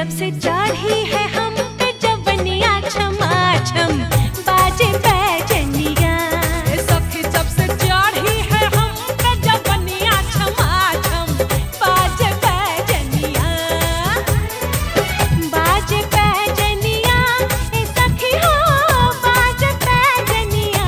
जब से चढ़ी है हम पे जवनिया छमा छम बाजे बैजनिया ए सखी जब से चढ़ी है हम पे जवनिया छमा छम बाजे बैजनिया बाजे बैजनिया ए सखी हो बाजे बैजनिया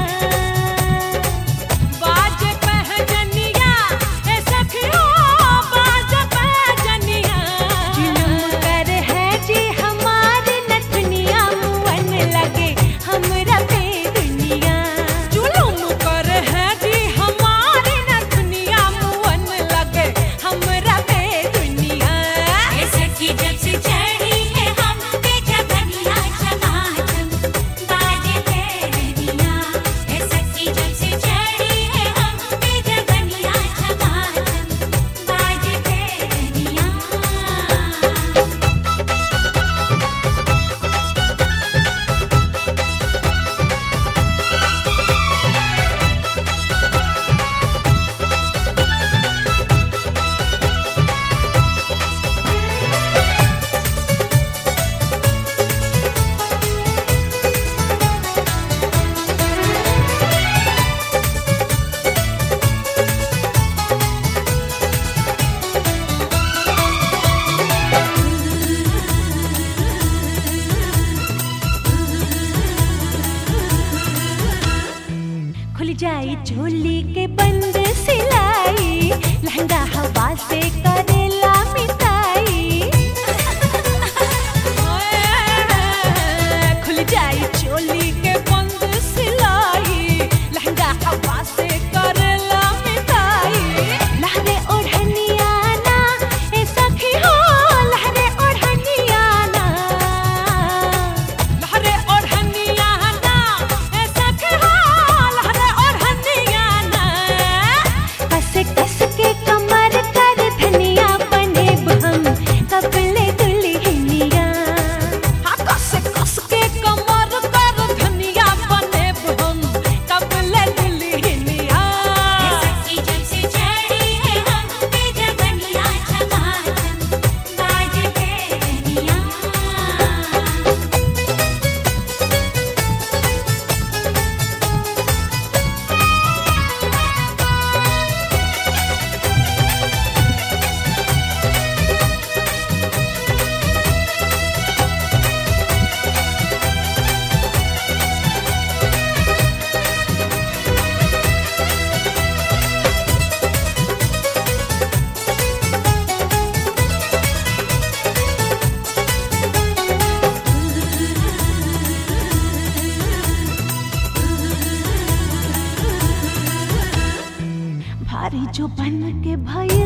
बाजे पहजनिया ए सखी हो बाजे पहजनिया जुलुम कर है जी हमारे नथनिया मुअन लगे हमरा पे दुनिया जुलुम कर है जी हमारी नथनिया मुअन लगे हमरा पे दुनिया ए सखी जब से चढ़ी है हम पे जवनिया छमाछम बाजे तेरनिया ए सखी जब से चढ़ी है हम पे जवनिया छमाछम बाजे तेरनिया खुल जाई झोली के बंद सिलाई लहंगा हवा से करेला मिटाई खुल जाई चोली के बंद सिलाई लहंगा हवा से करेला मिटाई लहरे ओढ़निया ना ए सखी हो लहरे ओढ़निया ना लहरे ओढ़निया ना ए सखी हो लहरे ओढ़निया ना कस कस के कमर कर धनिया बने हम कपले दुल्हनिया हाँ कस कस के कमर कर धनिया बने हम कबले दुल्हनिया ए सखी जब से चढ़ी है हम पे जवनिया छमाछम बाजे तेरनिया भारी जो बन के भइल